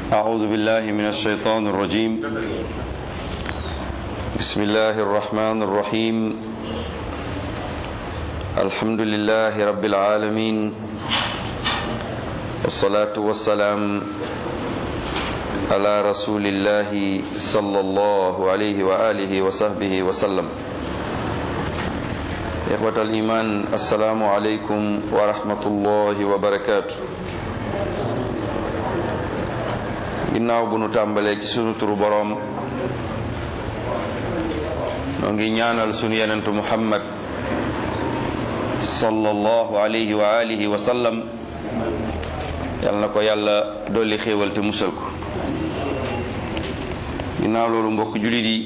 أعوذ بالله من الشيطان الرجيم بسم الله الرحمن الرحيم الحمد لله رب العالمين والصلاة والسلام على رسول الله صلى الله عليه وآله وصحبه وسلم إخوة الإيمان السلام عليكم ورحمة الله وبركاته ginnaaw bu nu tàmbalee ci sunu turu boroom noo ngi ñaanal sunu yenentu muhammad sallallahu alayhi wa alihi wa sallam yal na ko yàlla dolli xéewal te musal ko ginnaaw loolu mbokk julit yi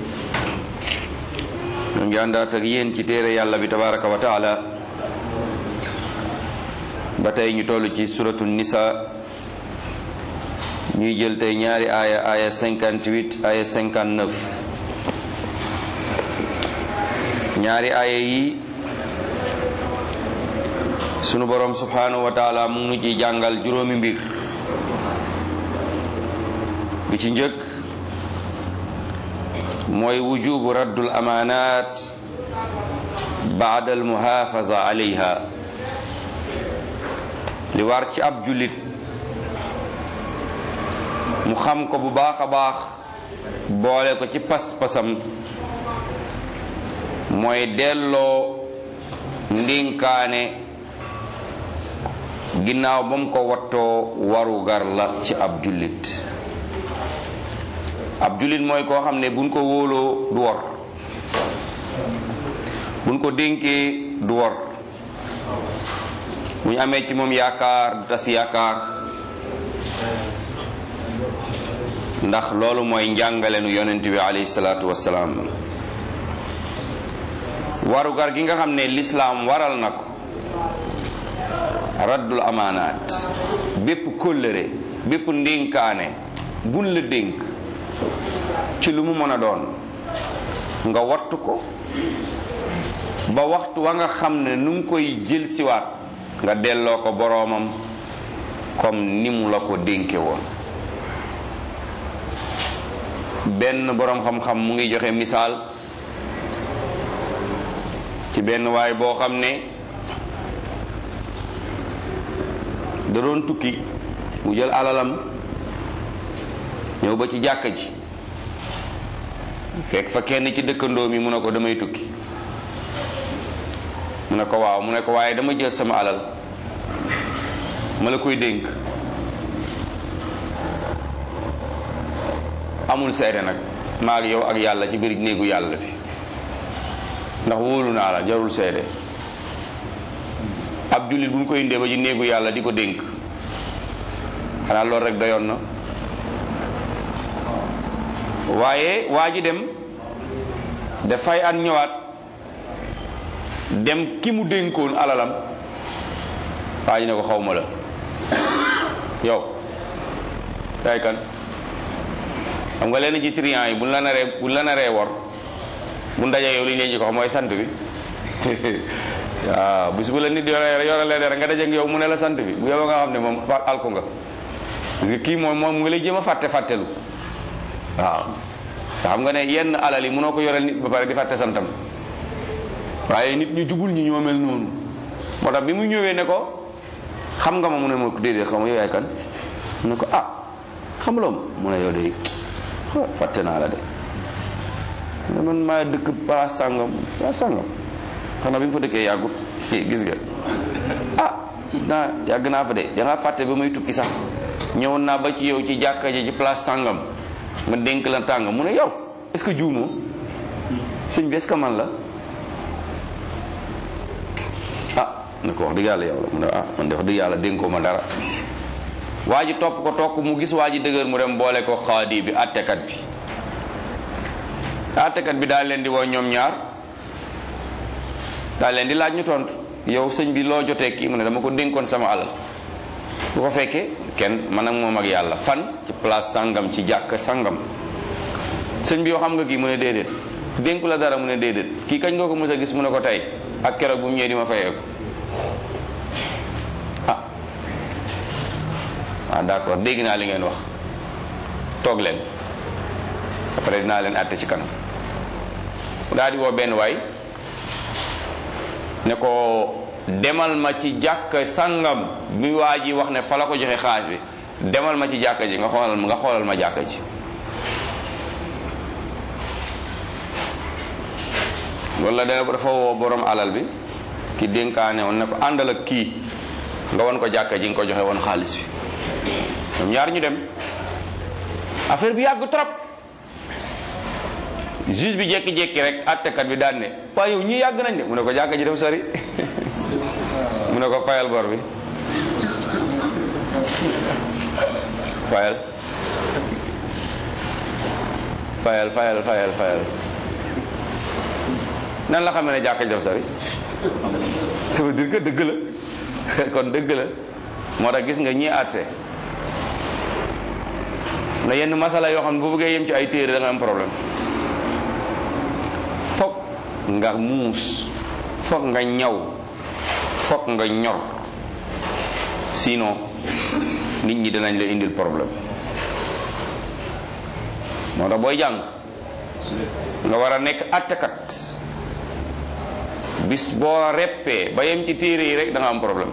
noo ngi àndaat ak yéen ci téere yàlla bi tabaraka wa taala ba tey ñu toll ci suratu nisa ñuy jël tey ñaari aaya aaya 58 aaya 59 ñaari aaya yi sunu borom subhanahu wa taala mu ngi ci jàngal juróomi mbir bi ci njëkk mooy wujubu raddul amaanaat baada al muhafaza alayha li war ci ab jullit mu xam ko bu baax a baax boole ko ci pas-pasam mooy delloo ndinkaane ginnaaw ba mu ko wattoo warugar la ci ab jullit ab jullit mooy koo xam ne buñ ko wóoloo du wor buñ ko dénkee du wor bu ñu amee ci moom yaakaar du tas yaakaar ndax loolu mooy njàngalenu yonent bi alayhi salaatu wassalaam warugar gi nga xam ne lislaam waral na ko raddul amaanaat bépp kóllëre bépp ndénkaane buñ la dénk ci lu mu mën a doon nga wattu ko ba waxtu wa nga xam ne nu ngi koy jël siwaat nga delloo ko boroomam comme ni mu la ko dénke woon benn boroom xam-xam mu ngi joxe misaal ci benn waay boo xam ne da doon tukki mu jël alalam ñëw ba ci jàkka ji fekk fa kenn ci dëkkandoo mi mu ne ko damay tukki mu ne ko waaw mu ne ko waaye dama jël sama alal ma la koy dénk amul seede nag maa ak yow ak yàlla ci biir néegu yàlla bi ndax wóolu naa la jarul seede ab jullit bu ñu ko indee ba ci néegu yàlla di ko dénk xanaa loolu rek doyoon na waaye waa ji dem dafay at ñëwaat dem ki mu dénkoon alalam waa ji ne ko xaw ma la yow yaay kan xam nga leen ci triant yi buñ la naree buñ la naree wor bu ndajee yow li ñu leen ci ko xam mooy sant bi waaw bis bu la nit yore yore lee dara nga dajeeg yow mu ne la sant bi bu yow nga xam ne moom alko nga parce que kii moom moom mu ngi lay jéem a fàtte fàttelu waaw te xam nga ne yenn alal yi mënoo ko yoreel nit ba pare di fàtte santam waaye nit ñu jubul ñi ñoo mel noonu moo tax bi mu ñëwee ne ko xam nga ma mu ne ma déedéet xam nga yow yaay kan mu ne ko ah xamuloo mu ne yow de fàtte naa la de ne man maa dëkk place sàngam place sàngam xanaa bi mu fa dëkkee yàggut gis nga ah naa yàgg naa fa de dangaa fàtte ba muy tukki sax ñëwoon naa ba ci yow ci jàkka ji ci place sàngam nga dénk la tàng mu ne yow est ce que juumoo sëñ bi est ce que man la ah ne ko wax dëgg yàlla yow la mu ne ah man de wax dëgg yàlla dénkoo ma dara waa ji topp ko tokk mu gis waa ji dëgër mu dem boole ko xaadi bi attekat bi attekat bi daal leen di woo ñoom ñaar daal leen di laaj ñu tontu yow sëñ bi loo jotee kii mu ne dama ko dénkoon sama alal bu ko fekkee kenn man ak moom ak yàlla fan ci place sangam ci jàkk sangam sëñ bi yoo xam nga kii mu ne déedéet dénku la dara mu ne déedéet kii kañ nga ko mës a gis mu ne ko tey ak keroog bu mu ñëwee di ma fayeeku ah ah d'accord dégg naa li ngeen wax toog leen après dinaa leen àtte ci kanam daal di woo benn waay ne ko demal ma ci jàkk sangam mi waa ji wax ne fa la ko joxe xaalis bi demal ma ci jàkka ji nga xoolal nga xoolal ma jàkka ji loolu la dana dafa woo borom alal bi ki dénkaane woon ne ko àndal ak kii nga won ko jàkka ji nga ko joxe woon xaalis bi ñoom ñaar ñu dem affaire bi yàgg trop juge bi jékki-jékki rek àttekat bi daan ne waaye yow ñii yàgg nañ de mu ne ko jàkka ji dafa sori mu ne ko fayal bor bi fayal fayal fayal fayal fayal nan la xam ne jàkka ji dafa sori ça veut dire que dëgg la kon dëgg la moo tax gis nga ñii àtte na yenn masala yoo xam ne bu bëggee yem ci ay téere da nga am problème fokk nga muus fokk nga ñaw fokk nga ñor sinon nit ñi dinañ la indil problème moo tax booy jàng nga war a nekk attekat bis boo reppee ba yem ci téere yi rek da nga am problème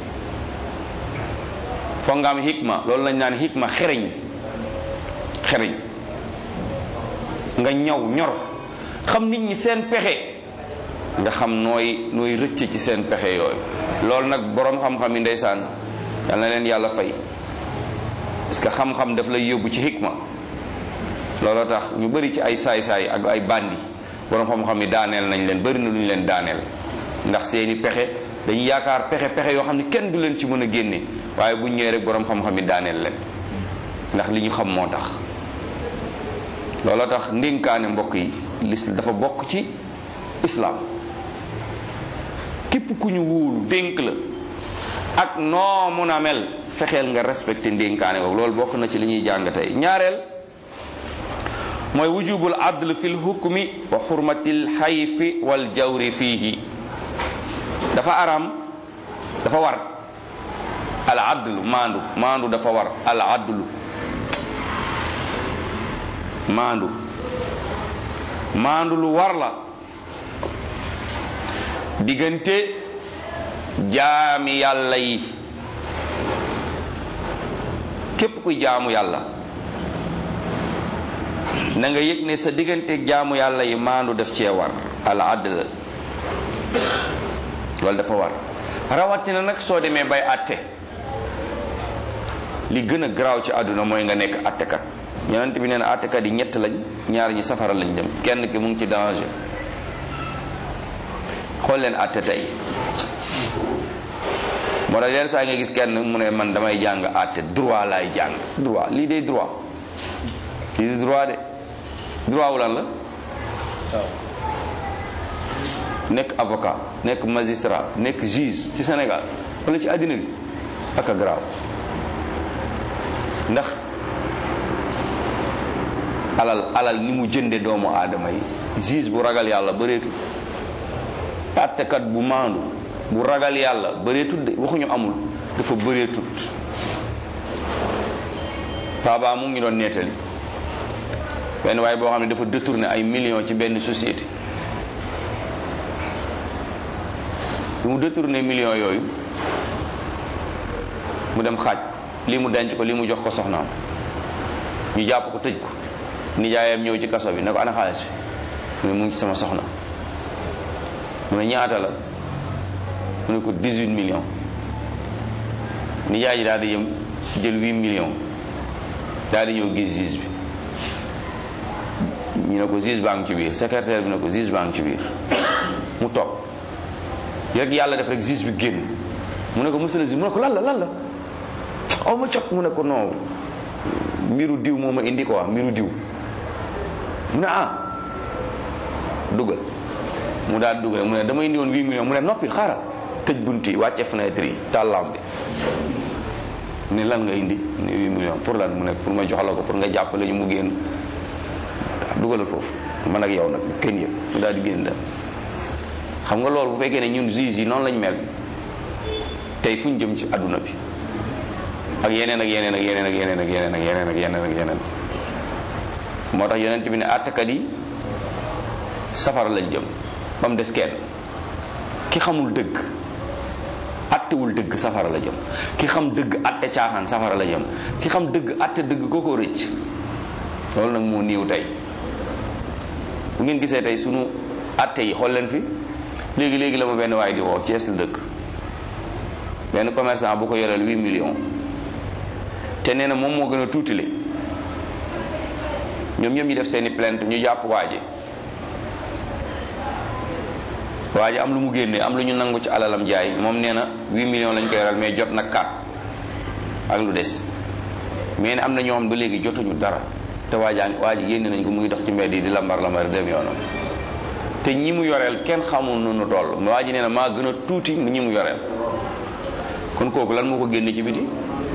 foog nga am hikma loolu lañ naan hikma xereñ xereñ nga ñaw ñor xam nit ñi seen pexe nga xam nooy nooy rëcc ci seen pexe yooyu loolu nag boroom xam-xam yi ndeysaan yal na leen yàlla fay parce que xam-xam daf lay yóbbu ci hikma looloo tax ñu bëri ci ay saay-saay ak ay bandi boroom xam-xam yi daaneel nañ leen bëri na lu ñu leen daaneel ndax seeni pexe dañuy yaakaar pexe pexe yoo xam ne kenn du leen ci mën a génne waaye bu ñëwee rek boroom xam-xam yi daaneel leen ndax li ñu xam moo tax looloo tax ndénkaane mbokk yi lis dafa bokk ci islaam képp ku ñu wóolu dénk la ak noo mun a mel fexeel nga respecté ndénkaane ko loolu bokk na ci li ñuy jàng tey ñaareel mooy wujubul adl fi lhukmi wa xurmatil xayfi wal jawri fiihi dafa aram dafa war al adlu maandu maandu dafa war al adlu maandu maandu lu war la diggante jaami yàlla yi képp kuy jaamu yàlla na nga yëg ne sa diggante jaamu yàlla yi maandu def cee war al adl loolu dafa war rawatina nag soo demee bay àtte li gën a garaaw ci àdduna mooy nga nekk àttekat yonent bi nee na àttekat yi ñett lañ ñaar ñi safara lañ dem kenn ki mu ngi ci danger xool leen àtte tey moo tax yenn saa nga gis kenn mu ne man damay jàng àtte droit laay jàng droit lii de droit lii de droit de droit wu lan la nekk avocat nekk magistrat nekk juge ci Sénégal wala ci àddina bi ak a garaaw ndax alal alal ni mu jënde doomu aadama yi juge bu ragal yàlla bëreetul àttekat bu maandu bu ragal yàlla bëreetut de waxuñu amul dafa bëreetut Paba mu ngi doon nettali benn waaye boo xam ne dafa détourné ay millions ci benn société bi mu détourné millions yooyu mu dem xaaj li mu denc ko li mu jox ko soxnaam ñu jàpp ko tëj ko nijaayam ñëw ci kaso bi ne ko ana xaalis bi mu ne mu ngi ci sama soxna mu ne ñaata la mu ne ko 18 millions nijaay ji daal di yëm jël 8 millions daal di ñëw gis juge bi ñu ne ko juge baa ngi ci biir secrétaire bi ne ko juge baa ngi ci biir mu toog rek yàlla def rek juge bi génn mu ne ko monsieur le juge mu ne ko lan la lan la aw ma cot mu ne ko non mbiru diw moo ma indi ko wax mbiru diw mu ne ah dugal mu daal dugal mu ne dama indi woon 8 millions mu ne noppi xaaral tëj bunt yi wàcce fenêtre yi tàllaam bi ne lan nga indi ne 8 millions pour lan mu ne pour ma jox la ko pour nga jàppale ñu mu génn dugalal foofu man ak yow nag kenn yëpp mu daal di génn daal xam nga loolu bu fekkee ne ñun juge yi noonu lañ mel tey fu ñu jëm ci àdduna bi ak yeneen ak yeneen ak yeneen ak yeneen ak yeneen ak yeneen ak yeneen ak yeneen moo tax yonent bi ne àttekat yi safara lañ jëm ba mu des kenn ki xamul dëgg attewul dëgg safara la jëm ki xam dëgg atte caaxaan safara la jëm ki xam dëgg atte dëgg koo ko rëcc loolu nag moo niiw tey bu ngeen gisee tey sunu atte yi xool leen fi léegi léegi la ma benn waay di woo Cees la dëkk benn commerçant bu ko yoreel huit millions te nee na moom moo gën a tuutile ñoom ñoom ñu def seeni plainte ñu jàpp waa ji waa ji am lu mu génnee am lu ñu nangu ci alalam jaay moom nee na huit millions lañ ko yoral mais jot na quatre ak lu des mais ne am na ñoo xam ba léegi jotuñu dara te waa jaa waa ji génne nañ ko mu ngi dox ci mbedd yi di lambar lambar dem yoonam te ñi mu yoreel kenn xamul nu nu toll waa ji nee na maa gën a tuuti ñi mu yoreel kon kooku lan moo ko génne ci biti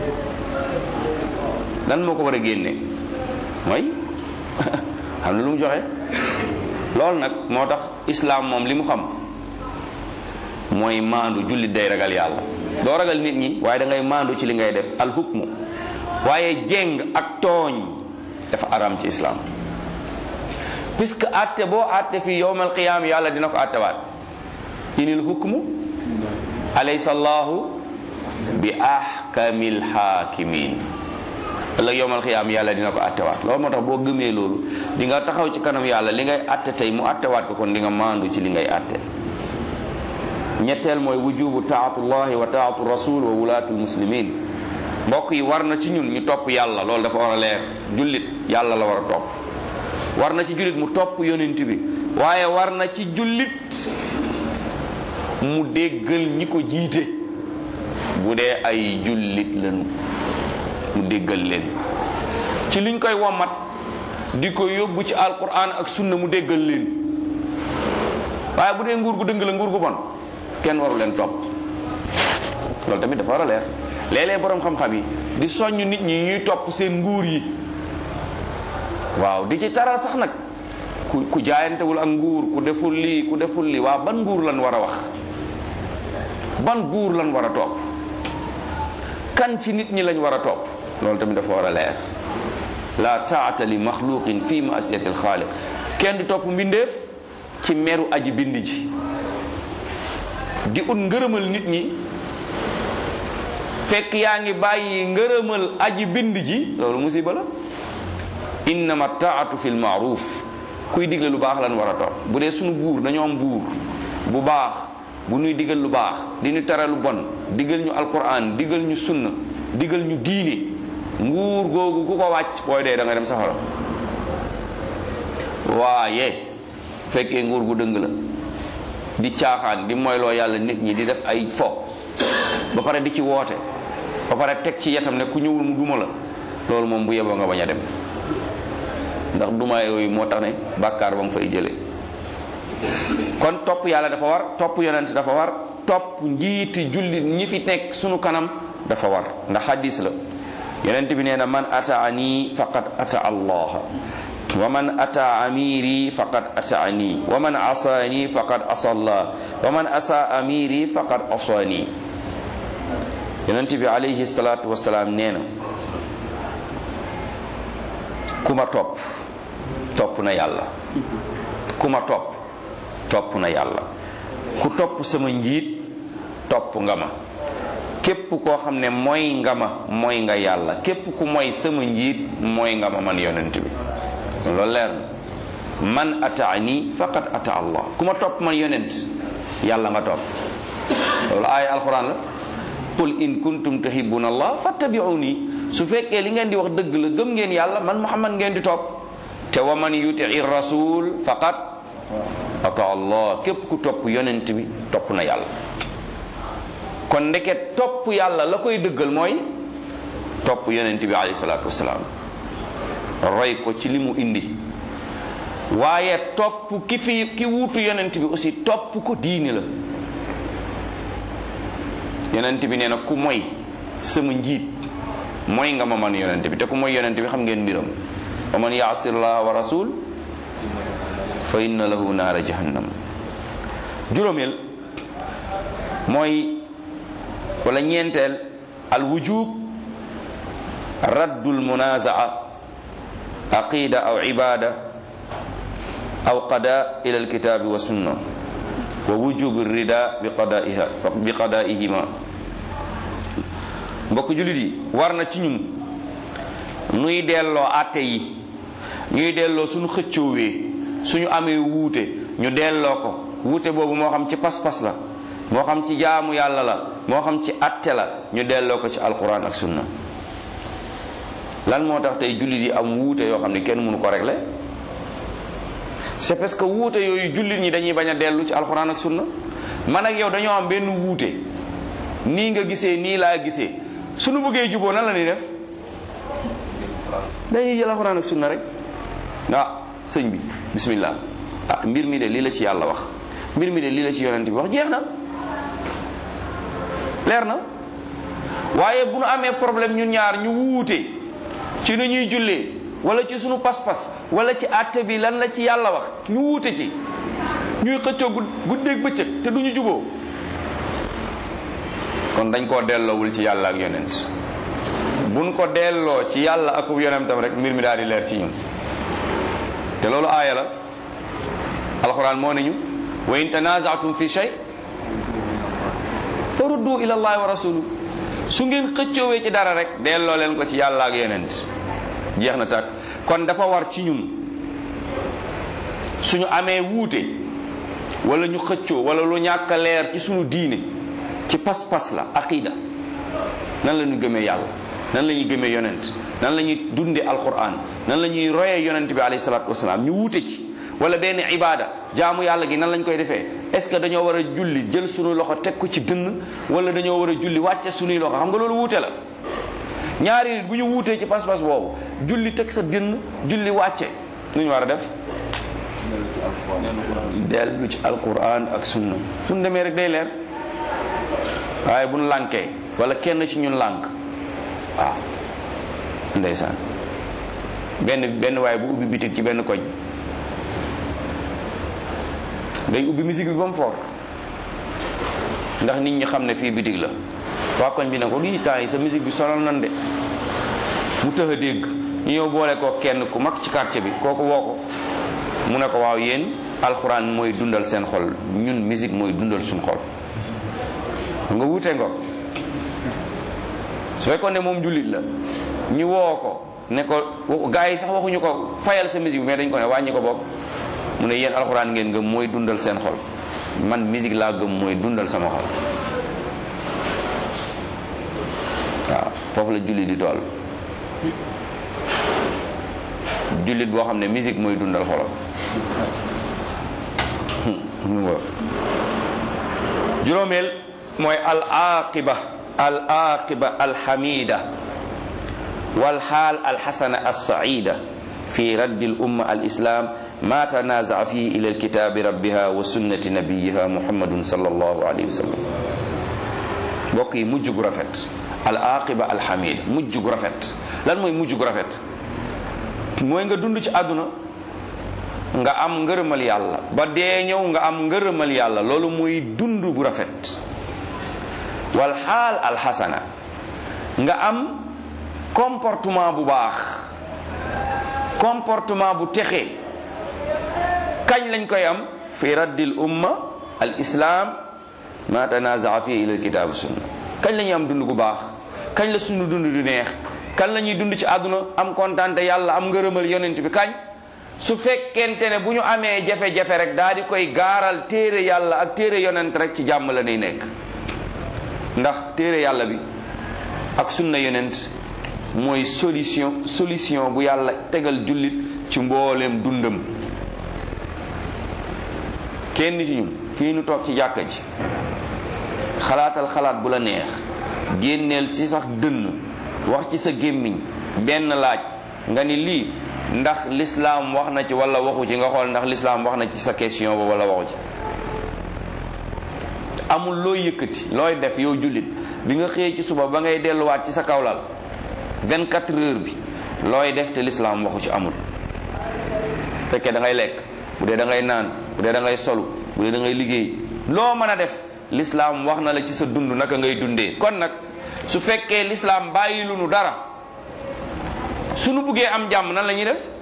lan moo ko war a génne mooy xam na lu mu joxe loolu nag moo tax islaam moom li mu xam mooy maandu jullit day ragal yàlla doo ragal nit ñi waaye da ngay maandu ci li ngay def al hukmu waaye jéng ak tooñ dafa aram ci islaam puisque atte boo atte fii yowmal qiyaam yàlla dina ko attewaat inil hukmu alaysa allahu bi ahkamil hakimin ëllëg yowmal qiyaam yàlla dina ko attewaat loolu moo tax boo gëmee loolu di nga taxaw ci kanam yàlla li ngay atte tey mu attewaat ko kon di nga maandu ci li ngay atte ñetteel mooy wujubu taatullahi wa taatu rasul wa wulaatu muslimin mbokk yi war na ci ñun ñu topp yàlla loolu dafa war a leer jullit yàlla la war a topp war na ci jullit mu topp yonent bi waaye war na ci jullit mu déggal ñi ko jiite bu dee ay jullit lañu mu déggal leen ci liñ koy wommat di ko yóbbu ci alquran ak sunna mu déggal leen waaye bu dee nguur gu dëng la nguur gu bon kenn waru leen topp loolu tamit dafa war a leer léeg-léeg boroom xam-xam yi di soññ nit ñi ñuy topp seen nguur yi waaw di ci taral sax nag ku ku jaayantewul ak nguur ku deful lii ku deful lii waaw ban nguur lan war a wax ban nguur lan war a topp kan ci nit ñi lañ war a topp loolu tamit dafa war a leer la taata li maxluqin fi maasiyati alxaaliq kenn di topp mbindeef ci meru aji bind ji di ut ngërëmal nit ñi fekk yaa ngi bàyyi ngërëmal aji bind ji loolu musiba la innama taatu fi lmaaruf kuy digle lu baax lan war a topp bu dee sunu buur dañoo am buur bu baax bu nuy digal lu baax di ñu tere lu bon digal ñu alquran digal ñu sunna digal ñu diine nguur googu ku ko wàcc booy dee da nga dem safara waaye fekkee nguur gu dëng la di caaxaan di moyloo yàlla nit ñi di def ay fo ba pare di ci woote ba pare teg ci yetam ne ku ñëwul mu duma la loolu moom bu yeboo nga bañ a dem ndax duma yooyu moo tax ne bàkkaar ba mu fay jëlee kon topp yàlla dafa war topp yonent dafa war topp njiiti jullit ñi fi nekk sunu kanam dafa war ndax hadis la yonent bi nee na man ataani faqad ata allah wa man ata amiri faqad ataani wa man asaani faqad asa allah wa man asa amiri faqad asaani yonent bi alayhi salatu wasalaam nee na ku ma topp topp na yàlla ku ma topp topp na yàlla ku topp sama njiit topp nga ma képp koo xam ne mooy nga ma mooy nga yàlla képp ku mooy sama njiit mooy nga ma man yonent bi loolu leer na man ataani faqad ata allah ku ma topp man yonent yàlla nga topp loolu aaya alquran la qul in kuntum tuhibbuna allah fattabi'uni su fekkee li ngeen di wax dëgg la gëm ngeen yàlla man muhammad ngeen di topp te wa man yutii rasul faqad ata allah képp ku topp yonent bi topp na yàlla kon ndeket topp yàlla la koy dëggal mooy topp yonent bi alayhi salaatu wasalaam roy ko ci li mu indi waaye topp ki fi ki wuutu yonent bi aussi topp ko diini la yonent bi nee na ku moy sama njiit mooy nga ma man yonent bi te ku mooy yonent bi xam ngeen mbiram wa man yaasir allah wa rasul fa inna lahu naara jahannam juróomeel mooy wala ñeenteel al wujub raddul munazaa aqida aw ibada aw qada ila alkitabi wa sunna wa wujubu rida bi qadaiha bi qadaihima mbokk julit yi war na ci ñun nuy delloo atte yi ñuy delloo suñu xëccoowee suñu amee wuute ñu delloo ko wuute boobu moo xam ci pas-pas la moo xam ci jaamu yàlla la moo xam ci atte la ñu delloo ko ci alquran ak sunna lan moo tax tey jullit yi am wuute yoo xam ne kenn mënu ko régler c'est parce que wuute yooyu jullit ñi dañuy bañ a dellu ci alquran ak sunna man ak yow dañoo am benn wuute nii nga gisee nii laa gisee suñu bëggee juboo nan la ñuy def dañuy jël alquran ak sunna rek ah sëñ bi bismillah ah mbir mi de lii la ci yàlla wax mbir mi de lii la ci yonent bi wax jeex na leer na waaye bu nu amee problème ñun ñaar ñu wuute ci nu ñuy jullee wala ci sunu pas-pas wala ci àtte bi lan la ci yàlla wax ñu wuute ci ñuy xëccoo guddeeg bëccëg te duñu juboo kon dañ koo delloowul ci yàlla ak yonent buñ ko delloo ci yàlla ak yonentam rek mbir mi daal di leer ci ñun te loolu aaya la alquran moo ne ñu wa in tanazaatum fi shay faruddu ila allahi wa rasulu su ngeen xëccoowee ci dara rek delloo leen ko ci yàlla ak yonent jeex na tàkk kon dafa war ci ñun suñu amee wuute wala ñu xëccoo wala lu ñàkk a leer ci suñu diine ci pas-pas la aqida nan la ñu gëmee yàlla nan la ñuy gëmee yonent nan la ñuy dundee alquran nan la ñuy royee yonent bi alayhi salaatu wasalaam ñu wuute ci wala benn ibada jaamu yàlla gi nan lañ koy defee est ce que dañoo war a julli jël suñu loxo teg ko ci dënn wala dañoo war a julli wàcce suñuy loxo xam nga loolu wuute la ñaari nit bu ñu wuutee ci pas-pas boobu julli teg sa dënn julli wàcce nu ñu war a def dellu ci alquran ak sunna suñ demee rek day leer waaye bu ñu lànkee wala kenn ci ñun lànk waaw ndeysaan benn benn waaye bu ubbi bitig ci benn koñ day ubbi musique bi ba mu fort ndax nit ñi xam ne fii bitig la waa koñ bi ne ko lii temps yi sa musique bi sonal nan de mu tëx a dégg ñu ñëw boole ko kenn ku mag ci quartier bi kooku woo ko mu ne ko waaw yéen alxuraan mooy dundal seen xol ñun musique mooy dundal suñ xol nga wuute nga su fekkoon ne moom jullit la ñu woo ko ne ko gars yi sax waxuñu ko fayal sa musique bi mais dañ ko ne wàññi ko bokk mu ne yéen alxuraan ngeen gëm mooy dundal seen xol man musique laa gëm mooy dundal sama xol waaw foofu la jullit di toll jullit boo xam ne musique mooy dundal xolam juróomeel mooy al aqiba al aqiba al hamida wal xaal al xasana al saida fi raddi al umma al islam ma tanazaa fihi ila kitabi rabbiha wa sunnati nabiyiha muhammadun sallallahu alayhi wa sallam mbokk yi mujj gu rafet al aqiba al hamida mujj gu rafet lan mooy mujj gu rafet mooy nga dund ci àdduna nga am ngërëmal yàlla ba dee ñëw nga am ngërëmal yàlla loolu muy dund bu rafet wal xaal al xasana nga am comportement bu baax comportement bu texe kañ lañ koy am fi raddil umma al islam ma tanazaa fii ila kitaabu sunna kañ la ñuy am dund gu baax kañ la sunu dund du neex kañ la ñuy dund ci àdduna am kontaante yàlla am ngërëmal yonent bi kañ su fekkente ne bu ñu amee jafe-jafe rek daal di koy gaaral téere yàlla ak téere yonent rek ci jàmm la nay nekk ndax téere yàlla bi ak sunna yonent mooy solution solution bu yàlla tegal jullit ci mbooleem dundam kenn ci ñun fii nu toog ci jàkka ji xalaatal xalaat bu la neex génneel ci sax dënn wax ci sa gémmiñ benn laaj nga ni lii ndax lislaam wax na ci wala waxu ci nga xool ndax lislaam wax na ci sa question ba wala waxu ci amul looy yëkkati looy def yow jullit bi nga xëyee ci suba ba ngay delluwaat ci sa kawlal 24 heures bi looy def te lislaam waxu ci amul fekkee da ngay lekk bu dee da ngay naan bu dee da ngay solu bu dee da ngay liggéey loo mën a def lislaam wax na la ci sa dund naka ngay dundee kon nag su fekkee lislaam bàyyi lu nu dara suñu buggee am jàmm nan la ñuy def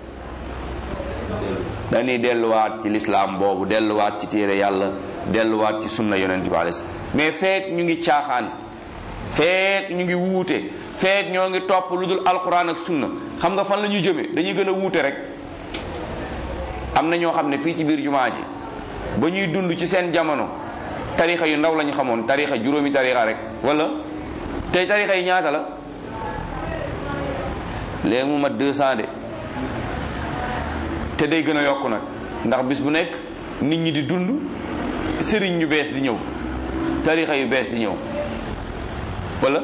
dañuy delluwaat ci lislaam boobu delluwaat ci téere yàlla delluwaat ci sunna yonent bi alayhi mais feek ñu ngi caaxaan feek ñu ngi wuute feek ñoo ngi topp lu dul alquran ak sunna xam nga fan la ñuy jëmee dañuy gën a wuute rek am na ñoo xam ne fii ci biir jumaa ji ba ñuy dund ci seen jamono tarixa yu ndaw la ñu xamoon tarixa juróomi tarixa rek wala tey tarixa yi ñaata la léegi mu mat 200 de te day gën a yokk nag ndax bis bu nekk nit ñi di dund sëriñ ñu bees di ñëw tarixa yu bees di ñëw wala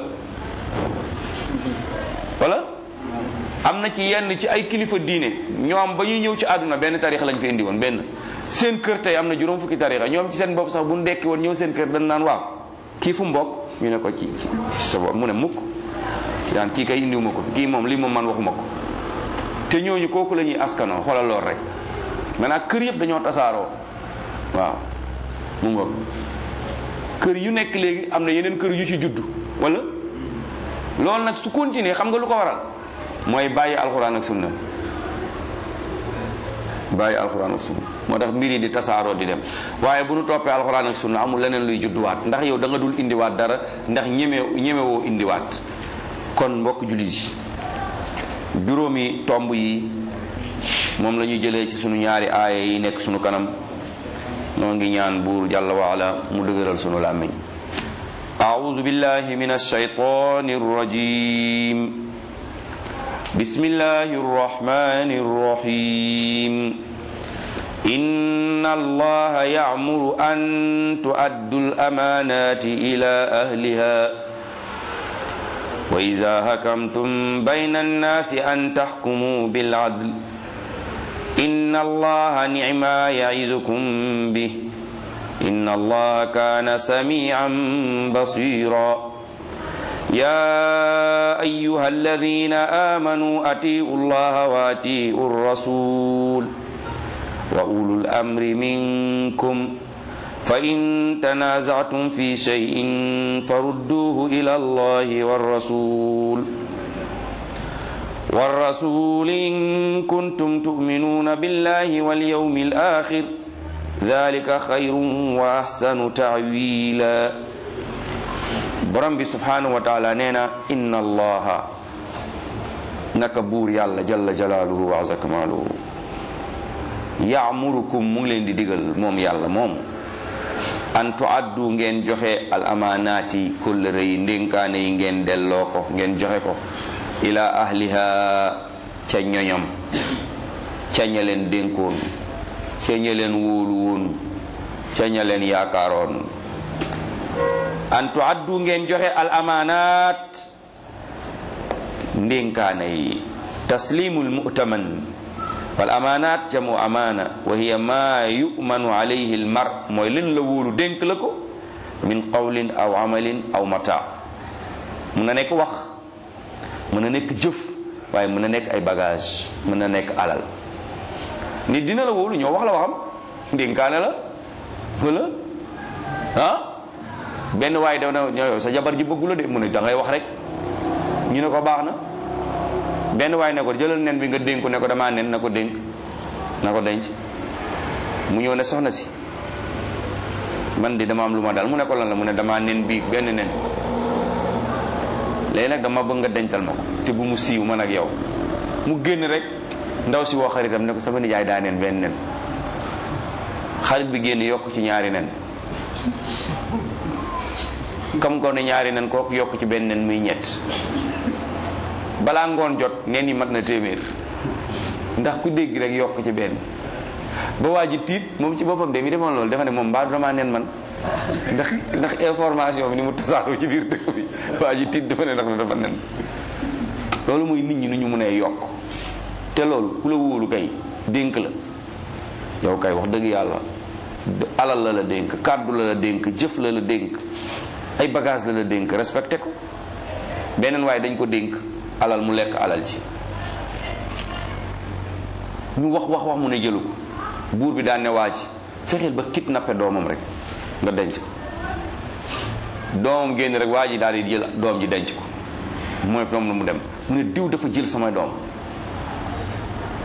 wala am na ci yenn ci ay kilifa diine ñoom ba ñuy ñëw ci àdduna benn tarixa lañ fi indi woon benn seen kër tey am na juróom fukki tarixa ñoom ci seen bopp sax bu ndekki woon ñëw seen kër dañ naan waaw kii fu mbokk ñu ne ko ci ci sa bopp mu ne mukk daan kii kay indiwuma ko kii moom lii moom man waxuma ko te ñooñu kooku la ñuy askanoo xoolal lool rek maintenant kër yëpp dañoo tasaaroo waaw mu ngoog kër yu nekk léegi am na yeneen kër yu ci judd wala loolu nag su continuer xam nga lu ko waral mooy bàyyi alxuraan ak sunna bàyyi alxuraan ak sunna moo tax mbir yi di tasaaroo di dem waaye bu nu toppee alxuraan ak sunna amul leneen luy judduwaat ndax yow da nga dul indiwaat dara ndax ñeme ñemewoo indiwaat kon mbokk jullit yi juróomi tomb yi moom la ñu jëlee ci sunu ñaari aaya yi nekk sunu kanam noo ngi ñaan buur jàlla waala mu dëgëral sunu làmmiñ أعوذ بالله من الشيطان الرجيم بسم الله الرحمن الرحيم إن الله يعمر أن تؤدوا الأمانات إلى أهلها وإذا حكمتم بين الناس أن تحكموا بالعدل إن الله نعم يعظكم به إن الله كان سميعا بصيرا يا أيها الذين آمنوا أتيئوا الله وأتيئوا الرسول وأولو الأمر منكم فإن تنازعتم في شيء فردوه إلى الله والرسول والرسول إن كنتم تؤمنون بالله واليوم الآخر ذلك خير وأحسن تعويلا borom bi subhanahu wa taala nee na inna allaha naka buur yàlla jalla jalaaluhu wa azza kamaaluhu yaamurukum mu ngi leen di digal moom yàlla moom an tuaddu ngeen joxe al amaanaati kóllëre yi ndénkaane yi ngeen delloo ko ngeen joxe ko ila ahliha ca ñoñam ca ña leen dénkoon ca ña leen wóolu woon ca ña leen yaakaaroon an tuaddu ngeen joxe al amaanaat ndénkaane yi taslimul mu'taman wal amaanaat jamu amaana wa hiya ma yumanu alayhi al mar mooy leen la wóolu dénk la ko min qawlin aw amalin aw mata mun na nekk wax mën na nekk jëf waaye mën na nekk ay bagage mën na nekk alal nit dina la wóolu ñoo wax la waxam ndénkaane la wala ah benn waaye daw na ñoo sa jabar ji bëggu la de mu ne da ngay wax rek ñu ne ko baax na benn waaye ne ko jëlal nen bi nga dénk ko ne ko damaa nen na ko dénk na ko denc mu ñëw ne soxna si man di dama am lu ma daal mu ne ko lan la mu ne damaa nen bii benn nen léegi nag dama bëgg nga dencal ma ko te bu mu siiw man ak yow mu génn rek ndaw si woo xaritam ne ko sama nijaay daa nen benn nen xarit bi génn yokk ci ñaari nen kam ko ne ñaari nen kooku yokk ci benn nen muy ñett balaa ngoon jot nen yi mat na téeméer ndax ku dégg rek yokk ci benn ba waa ji tiit moom ci boppam de mi defoon loolu dafa ne moom mbaa damaa nen man ndax ndax information bi ni mu tasaaroo ci biir dëkk bi waa ji tiit dafa ne ndax ne dafa nen loolu mooy nit ñi nu ñu mënee yokk te loolu ku la wóolu kay dénk la yow kay wax dëgg yàlla alal la la dénk kàddu la la dénk jëf la la dénk ay bagage la la dénk respecté ko beneen waaye dañ ko dénk alal mu lekk alal ci ñu wax wax wax mu ne jëlu ko buur bi daan ne waa ji fexeel ba kidnappé doomam rek nga denc ko doomam génn rek waa ji daal di jël doom ji denc ko mooy doom la mu dem mu ne diw dafa jël sama doom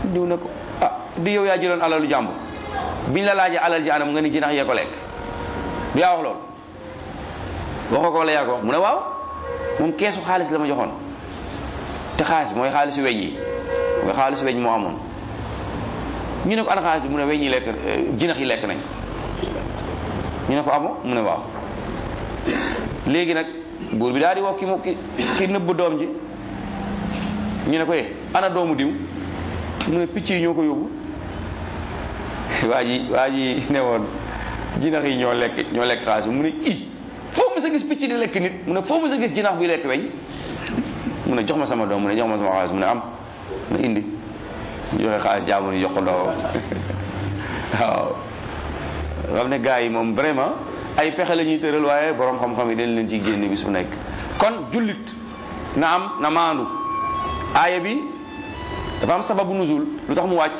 diw ne ko ah di yow yaa jëloon alalu jàmbur biñ la laajee alal ji anam nga ni jinax yee ko lekk du yaa wax loolu waxoo ko wala yaa ko wax mu ne waaw moom keesu xaalis la ma joxoon te xaalis mooy xaalisu weñ yi mooy xaalisu weñ moo amoon ñu ne ko ana xaalis bi mu ne weñ yi lekk jinax yi lekk nañ ñu ne ko amo mu ne waaw léegi nag buur bi daal di wax ki mu ki ki nëbb doom ji ñu ne ko eh ana doomu diw mu ne picc yi ñoo ko yóbbu waa ji waa ji ne woon jinax yi ñoo lekk ñoo lekk xaalis bi mu ne i foo ma sa gis picc di lekk nit mu ne foo ma sa gis jinax buy lekk weñ mu ne jox ma sama doom mu ne jox ma sama xaalis mu ne am na indi joxe xaalis jaamu ni jox ko doomam waaw xam ne gars yi moom vraiment ay pexe la ñuy tëral waaye borom xam-xam yi dañ leen ci génne bis bu nekk kon jullit na am na maandu aaya bi dafa am sababu nuzul lu tax mu wàcc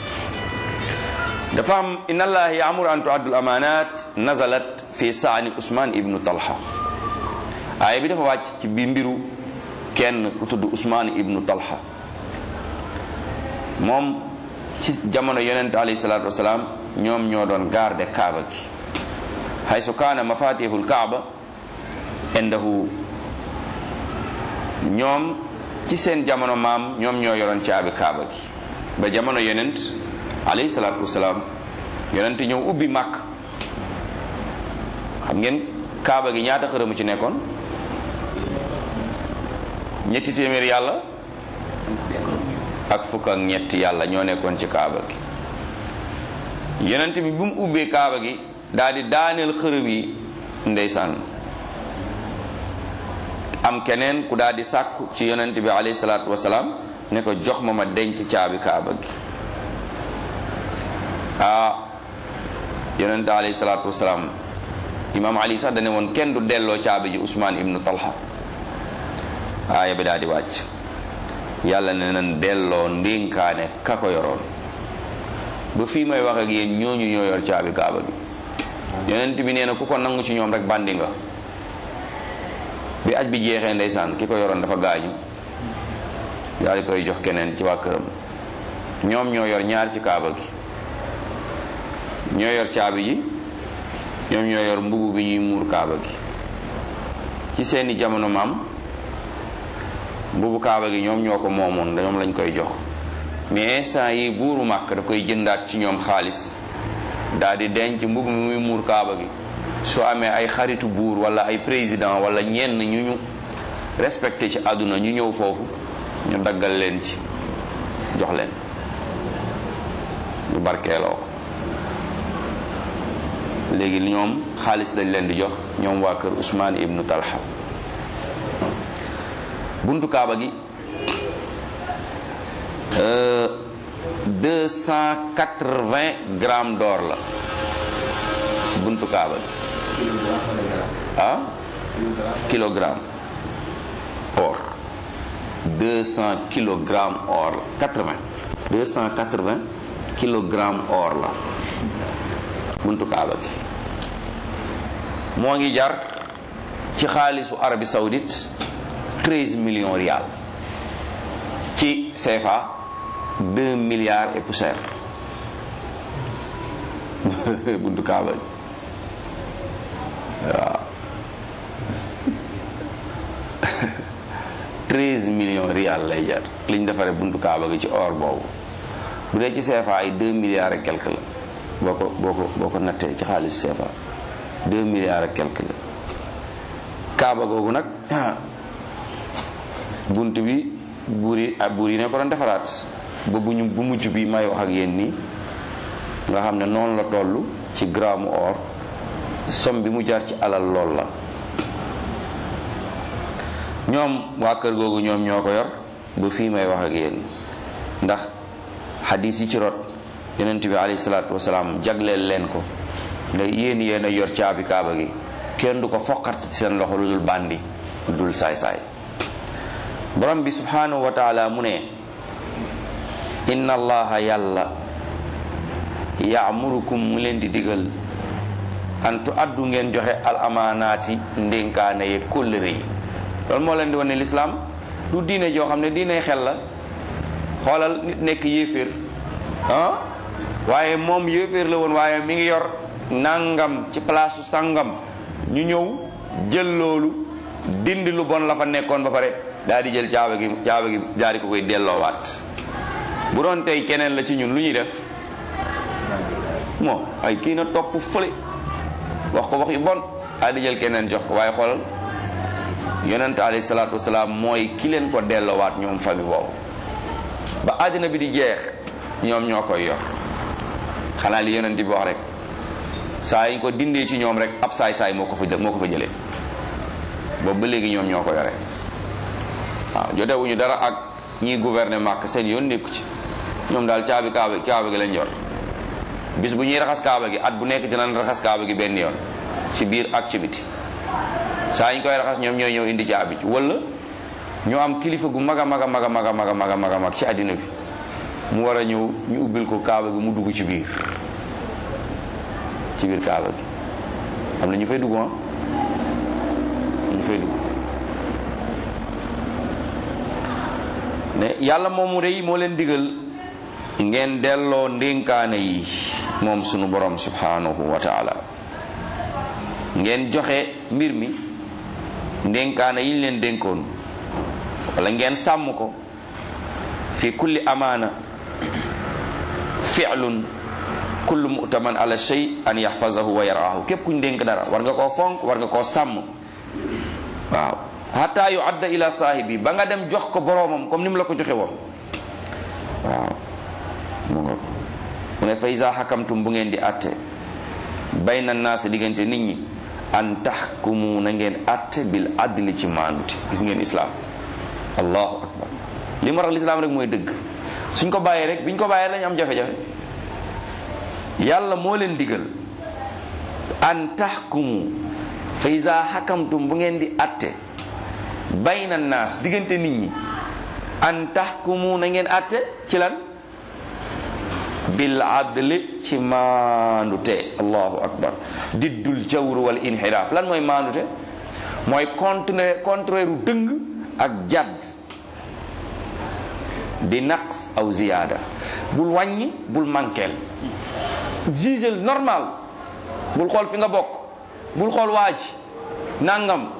dafa am inna allaha yaamuru an tuaddu amanat nazalat fi saani usman ibnu talha aaya bi dafa wàcc ci bi mbiru kenn ku tudd usman ibnu talha moom ci jamono yonent alayhi salatu wasalaam ñoom ñoo doon garde kaaba gi haysu kaana mafatihul kaaba indahu ñoom ci seen jamono maam ñoom ñoo yoroon caabi kaaba gi ba jamono yonent alayhi salatu wasalaam yonent ñëw ubbi màkk xam ngeen kaaba gi ñaata xërëmu ci nekkoon ñetti téeméer yàlla ak fukk ak ñetti yàlla ñoo nekkoon ci kaaba gi yonent bi bu mu ubbee kaaba gi daal di daaneel xërëm yi ndeysaan am keneen ku daal di sàkku ci yonent bi alayhi salaatu wasalaam ne ko jox ma ma denc caabi kaaba gi ah yonent alayhi salaatu wasalaam imam ali sax dane woon kenn du delloo caabi ji usmaan ibnu talha aaya bi daal di wàcc yàlla ne nan delloo ndénkaane ka ko yoroon ba fii may wax ak yéen ñooñu ñoo yor caabi kaaba gi yonent bi nee na ku ko nangu ci ñoom rek bandi nga bi aj bi jeexee ndeysaan ki ko yoroon dafa gaañu daal di koy jox keneen ci waa këram ñoom ñoo yor ñaar ci kaaba gi ñoo yor caabi ji ñoom ñoo yor mbubu bi ñuy muur kaaba gi ci seeni jamono maam mbubu kaaba gi ñoom ñoo ko moomoon ñoom lañ koy jox mais instant yi buuru màkk da koy jëndaat ci ñoom xaalis daal di denc mbubu mi muy muur kaaba gi soo amee ay xaritu buur wala ay président wala ñenn ñu ñu respecté ci àdduna ñu ñëw foofu ñu daggal leen ci jox leen ñu barkeeloo ko léegi ñoom xaalis lañ leen di jox ñoom waa kër Ousmane ibnu Talha buntu kaaba gi deux cent quatre-vingts grammes d'or la buntu kaaba gi ah kilogramme or deux cent kilogrammes or la quatre-vingts deux cent quatre-vingts kilogrammes or la buntu kaaba gi moo ngi jar ci xaalisu Arabie Saoudite treize millions rial ci CFA deux milliards et poussière buntu kaaba gi waaw treize millions rial lay jar liñ defaree buntu kaaba gi ci or boobu bu dee ci CFA ay deux milliards et quelque la boo ko boo ko boo ko nattee ci xaalisu CFA deux milliards et quelque la kaaba googu nag bunt bi buur yi ak buur yi ne ko doon defaraat ba bu ñu bu mujj bi may wax ak yéen nii nga xam ne noonu la toll ci gramme or somme bi mu jaar ci alal lool la ñoom waa kër googu ñoom ñoo ko yor ba fii may wax ak yéen ndax xadis yi ci rot yonent bi alayhi salaatu wasalaam jagleel leen ko ne yéen yéen a yor caabi kaaba gi kenn du ko foqat ci seen loxo lu dul bandi lu dul saay-saay borom bi subhanahu wa taala mu ne inna allaha yàlla yaamurukum mu leen di digal an tu addu ngeen joxe al amaanaati ndénkaane ye kóllëre yi loolu moo leen di wane lislaam du diine joo xam ne diine xel la xoolal nit nekk yéeféer ah waaye moom yéeféer la woon waaye mi ngi yor nangam ci palaasu sangam ñu ñëw jël loolu dindi lu bon la fa nekkoon ba pare daal di jël caaba gi caaba gi daal di ko koy delloowaat bu doon tey keneen la ci ñun lu ñuy def moo ay kii na topp fële wax ko wax yu bon daal di jël keneen jox ko waaye xoolal yonent alayhi salaatu wasalaam mooy ki leen ko delloowaat ñoom famille boobu ba àddina bi di jeex ñoom ñoo koy yor xanaa li yonent bi wax rek saa yi ko dindee ci ñoom rek ab saay saay moo ko fa moo ko fa jëlee boobu ba léegi ñoom ñoo ko yore waaw jotewuñu dara ak ñiy gouverner màkk seen yoon nekku ci ñoom daal caabi kaaba kaaba gi lañ yor bis bu ñuy raxas kaaba gi at bu nekk dinañ raxas kaaba gi benn yoon ci biir ak ci biti saa ñu koy raxas ñoom ñooy ñëw indi caabi ci wala ñu am kilifa gu mag a mag a mag a mag a mag a mag a mag a mag ci àddina bi mu war a ñëw ñu ubbil ko kaaba gi mu dugg ci biir ci biir kaaba gi am na ñu fay dugg ah ñu fay dugg ne yàlla moomu rëy moo leen digal ngeen delloo ndénkaane yi moom sunu borom subhanahu wa taala ngeen joxe mbir mi ndénkaane yi ñu leen dénkoon wala ngeen sàmm ko fi kulli amaana fi'lun kullu mu'taman ala shay an yaxfazahu wa yaraahu képp kuñ dénk dara war nga koo fonk war nga koo sàmm waaw hatta yu adda ila saahibi ba nga dem jox ko boroomam comme ni mu la ko joxe woon waaw mu nga mu ne fa iza xakamtum bu ngeen di atte bayna naas diggante nit ñi an taxkumu na ngeen atte bil adli ci maandute gis ngeen islaam allahu akbar li ma tax lislaam rek mooy dëgg suñ ko bàyyee rek biñ ko bàyyee lañ am jafe-jafe yàlla moo leen digal an taxkumu fa iza xakamtum bu ngeen di atte bayna naas diggante nit ñi an taxkumu na ngeen atte ci lan bil adli ci maandute allahu akbar diddul jawru wal inxiraaf lan mooy maandute mooy contre contraire u dëng ak jadd bi naqs aw ziyaada bul wàññi bul manqueel jugel normal bul xool fi nga bokk bul xool waa ji nangam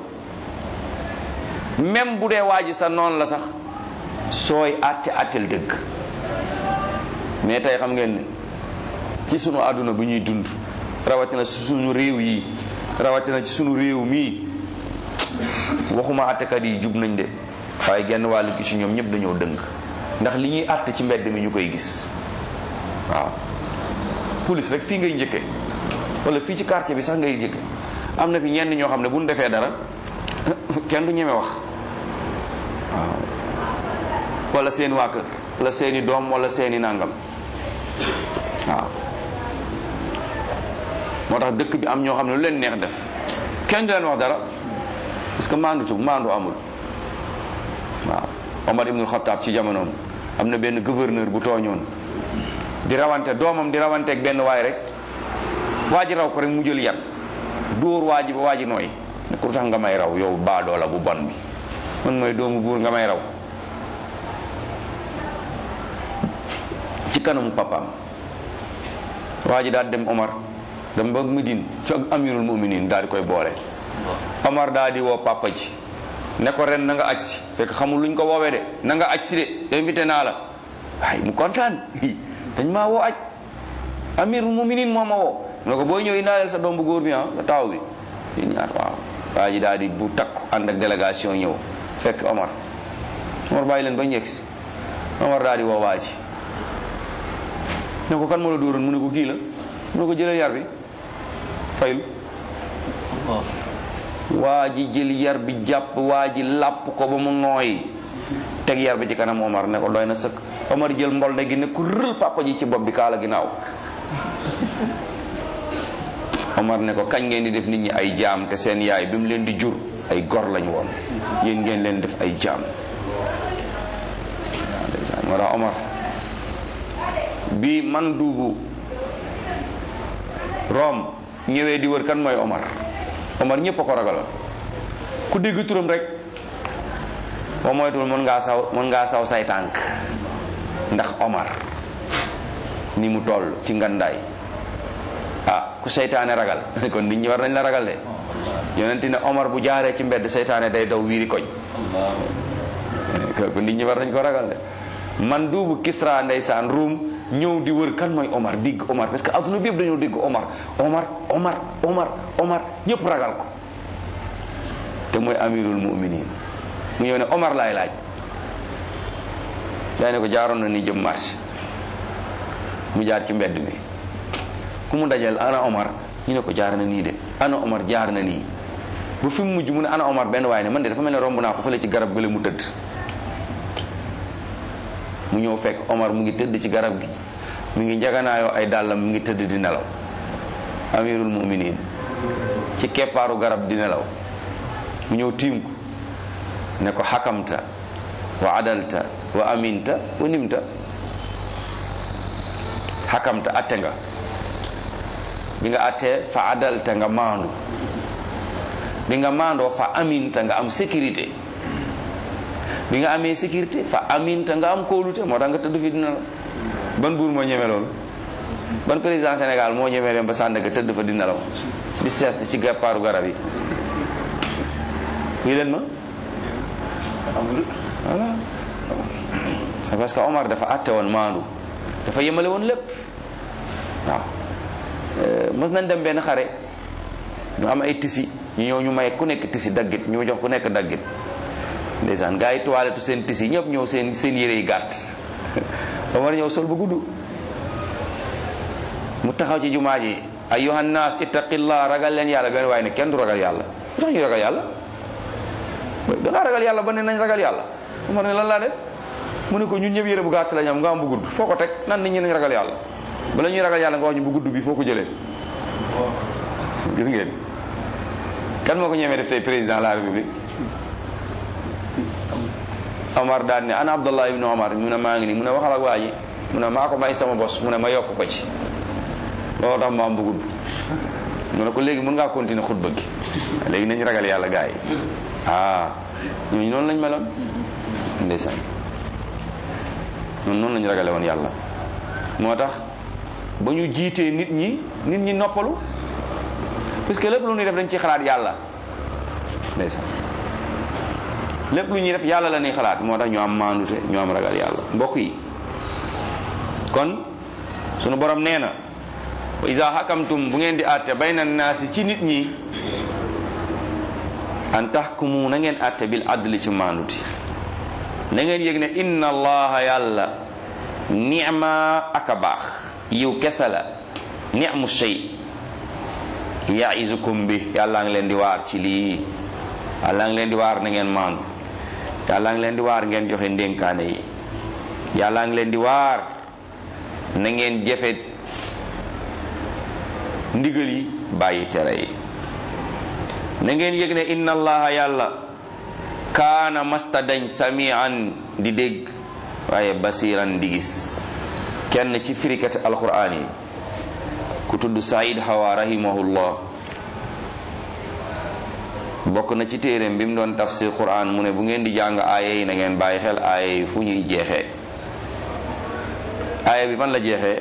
même bu dee waa ji sa noonu la sax sooy àtte àttel dëgg mais tey xam ngeen ne ci sunu àdduna bu ñuy dund rawatina ci sunu réew yi rawatina ci sunu réew mii waxuma àttekat yi jub nañ de waaye genn wàll gi ci ñoom ñëpp dañoo dëng ndax li ñuy àtte ci mbedd mi ñu koy gis waaw police rek fii ngay njëkke wala fii ci quartier bi sax ngay njëkke am na fi ñenn ñoo xam ne bu ñu defee dara kenn du ñeme wax waaw wala seen waa kër wala seeni doom wala seeni nàngam waaw moo tax dëkk bi am ñoo xam ne lu leen neex def kenn du leen wax dara parce que maandu tu maandu amul waaw Omar ibnul Xattaab ci jamonoom am na benn gouverneur bu tooñoon di rawante doomam di rawanteeg benn waay rek waa ji raw ko rek mu jël yat dóor waa ji ba waa ji nooy ne ko tax nga may raw yow baadoola bu bon bi man mooy doomu buur nga may raw ci kanamu papaam waa ji daal dem Omar dem ba Medine ci ak amirul muminin daal di koy boole Omar daal di woo papa ji ne ko ren na nga aj si fekk xamul luñ ko woowee de na nga aj si de invité naa la waaye mu kontaan dañ maa woo aj amirul muminin moo ma woo ne ko booy ñëw indaaleel sa doom bu góor bi ah sa taaw bi di ñaar waaw waa ji daal di bu takku ànd ak délégation ñëw fekk Omar Omar bàyyi leen ba njëkk si Omar daal di woo waa ji ne ko kan moo la dóoroon mu ne ko kii la mu ne ko jëlee yar bi faylu waa ji jël yar bi jàpp waa ji làpp ko ba mu nooy teg yar bi ci kanam Omar ne ko doy na sëkk Omar jël mbol ne gi ne ko rël papa ji ci bopp bi kaala ginnaaw Omar ne ko kañ ngeen di def nit ñi ay jaam te seen yaay bi mu leen di jur ay gor lañu woon yéen ngeen leen def ay jaam moo tax Omar bi man duubu Rome ñëwee di wër kan mooy Omar Omar ñëpp a ko ragaloon ku dégg turam rek boo moytuwul mën ngaa saw mën ngaa saw say tànk ndax Omar ni mu toll ci ngandaay ah ku seytaane ragal kon nit ñi war nañ la ragal de yonent ne Omar bu jaaree ci mbedd seytaane day daw wiiri koñ kon nit ñi war nañ ko ragal de man duubu Kisra ndeysaan ruum ñëw di wër kan mooy Omar digg Omar parce que adduna bi yëpp dañoo digg Omar Omar Omar Omar Omar ñëpp ragal ko te mooy amirul muminin mu ñëw ne Omar laay laaj daa ne ko jaaroon na ni jëm marché mu jaar ci mbedd mi ku mu dajal ana Omar ñu ne ko jaar na nii de ana Omar jaar na nii bu fi mu mujj mu ne ana Omar benn waaye ne man de dafa mel ne romb naa ko fële ci garab gële mu tëdd mu ñëw fekk Omar mu ngi tëdd ci garab gi mu ngi njaganaayoo ay dàllam mu ngi tëdd di nelaw amirul muminin ci keppaaru garab di nelaw mu ñëw tiim ko ne ko xakamta wa adalta wa aminta wa nimta xakamta atte nga bi nga attee fa adalta nga maandu bi nga maandoo fa aminta nga am sécurité bi nga amee sécurité fa aminta nga am kóolute moo tax nga tëdd fi dina la ban buur moo ñeme loolu ban président Sénégal moo ñeme dem ba Sandaga tëdd fa di nelaw di sees ci gappaaru garab yi yi leen ma voilà c'est parce que Omar dafa àtte woon maandu dafa yemale woon lépp waaw mës nañ dem benn xare ñu am ay tisi ñu ñëw ñu may ku nekk tisi daggit ñu jox ku nekk daggit ndeysaan gaa yi toilettu seen tisi ñëpp ñëw seen seen yére yi gàtt Omar ñëw sol ba gudd mu taxaw ci jumaa ji ayyuhan naas ittaqillah ragal leen yàlla benn waaye ne kenn du ragal yàlla lu tax ñu ragal yàlla da ngaa ragal yàlla ba ne nañ ragal yàlla Omar ne lan laa def mu ne ko ñun ñëpp yére bu gàtt la ñu am nga am bu gudd foo ko teg nan nit ñi nañ ragal yàlla bala ñuy ragal yàlla nga wax ñu bu gudd bi foo ko jëlee gis ngeen kan moo ko ñemee def tey président de la république Omar daan ne ana Abdullah ibn Omar mu ne maa ngi nii mu ne waxal ak waa ji mu ne maa ko may sama bos mu ne ma yokk ko ci loolu tax ma am bu gudd mu ne ko léegi mën ngaa continuer xutba gi léegi nañ ragal yàlla gars yi ah ñooñu noonu lañ meloon ndeysaan ñoom noonu lañ ragale woon yàlla moo tax ba ñu jiitee nit ñi nit ñi noppalu parce que lépp lu ñuy def dañ ci xalaat yàlla ndeysaan lépp lu ñuy def yàlla la ñuy xalaat moo tax ñu am maandute ñu am ragal yàlla mbokk yi kon sunu borom nee na wa iza hakamtum bu ngeen di àtte bayna naasi ci nit ñi an tahkumu na ngeen àtte bil adli ci maanduti na ngeen yëg ne inna allaha yàlla ni'ma aka baax yiw kese la ni'mu shay ya'izukum bi yàlla ngi leen di waar ci lii yàlla ngi leen di waar na ngeen maandu yàlla ngi leen di waar ngeen joxe ndénkaane yi yàlla ngi leen di waar na ngeen jëfe ndigal yi bàyyi tere yi na ngeen yëg ne inna allaha yàlla kaana masta dañ samian di dégg waaye basiran di gis kenn ci firikati alquran yi ku tudd said hawa rahimahullah bokk na ci téeréem bi mu doon tafsir quran mu ne bu ngeen di jàng aaya yi na ngeen bàyyi xel aaya yi fu ñuy jeexee aaya bi fan la jeexee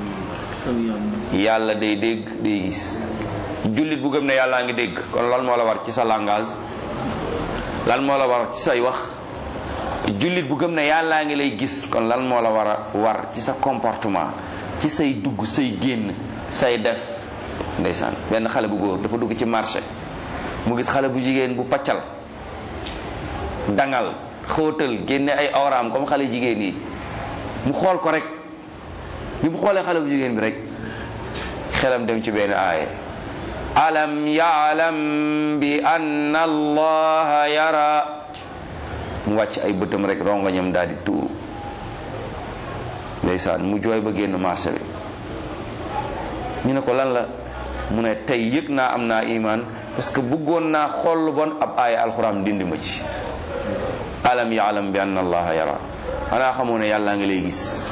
yàlla day dégg day gis jullit bu gëm ne yàllaa ngi dégg kon lan moo la war ci sa langage lan moo la war ci say wax jullit bu gëm ne yàllaa ngi lay gis kon lan moo la war a war ci sa comportement ci say dugg say génn say def ndeysaan benn xale bu góor dafa dugg ci marché mu gis xale bu jigéen bu paccal dangal xóotal génne ay awraam comme xale jigéen yi mu xool ko rek bi mu xoolee xale bu jigéen bi rek xelam dem ci benn aaye alam yaalam bi anna allaha yara mu wàcc ay bëtam rek rongoñam daal di tuuru ndeysaan mu jooy ba génn marché bi ñu ne ko lan la mu ne tey yëg naa am naa iman parce que bëggoon naa xool lu bon ab aaya alxuraan dindi ma ci alam yaalam bi anna allaha yara xanaa xamoo ne yàllaa ngi lay gis